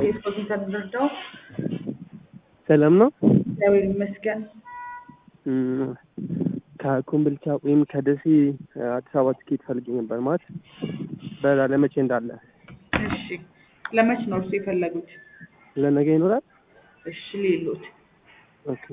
የስፖርት ተረዳው ሰላም ነው። እግዚአብሔር ይመስገን። እም፣ ከኮምቦልቻ ወይም ከደሴ አዲስ አበባ ትኬት ፈልጌ ነበር ማለት በላ ለመቼ እንዳለ እሺ ለመች ነው እርሱ የፈለጉት? ለነገ ይኖራል። እሺ ሌሎት ኦኬ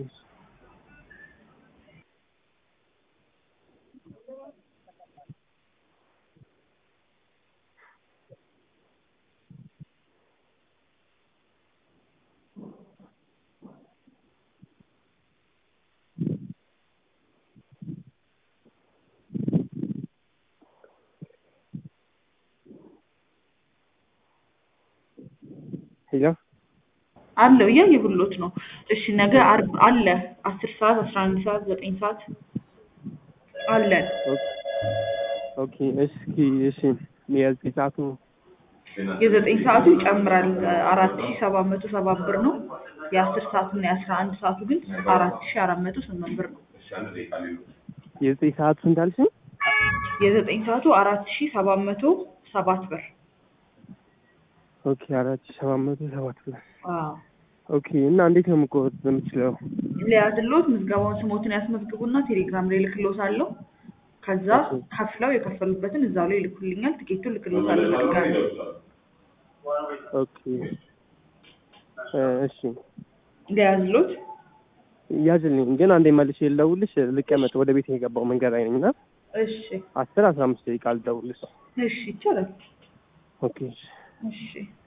ሄሎ አለው እያየሁሎት ነው። እሺ ነገ አርብ አለ አስር ሰዓት አስራ አንድ ሰዓት ዘጠኝ ሰዓት አለን። ኦኬ እስኪ እሺ የዘጠኝ ሰዓቱ የዘጠኝ ሰዓቱ ይጨምራል አራት ሺ ሰባት መቶ ሰባት ብር ነው። የአስር ሰዓቱ እና የአስራ አንድ ሰዓቱ ግን አራት ሺ አራት መቶ ስምንት ብር ነው። የዘጠኝ ሰዓቱ እንዳልሽኝ የዘጠኝ ሰዓቱ አራት ሺ ሰባት መቶ ሰባት ብር ኦኬ አራት ሺህ ሰባት መቶ ሰባት ብር አዎ። ኦኬ እና እንዴት ነው የምቆርጥ የምችለው? ሊያዝሎት ምዝገባውን ስሞትን ያስመዝግቡና ቴሌግራም ላይ ልክሎት አለው። ከዛ ከፍለው የከፈሉበትን እዛው ላይ ይልኩልኛል። ትኬቱን ልክሎታለሁ በድጋሚ ኦኬ እ እሺ ሊያዝሎት ያዝልኝ ግን አንዴ መልሼ ልደውልሽ ልቀመጥ ወደ ቤት የገባው መንገድ ላይ ነኝ እና እሺ አስር አስራ አምስት ደቂቃ ልደውልሽ እሺ ይቻላል። ኦኬ እሺ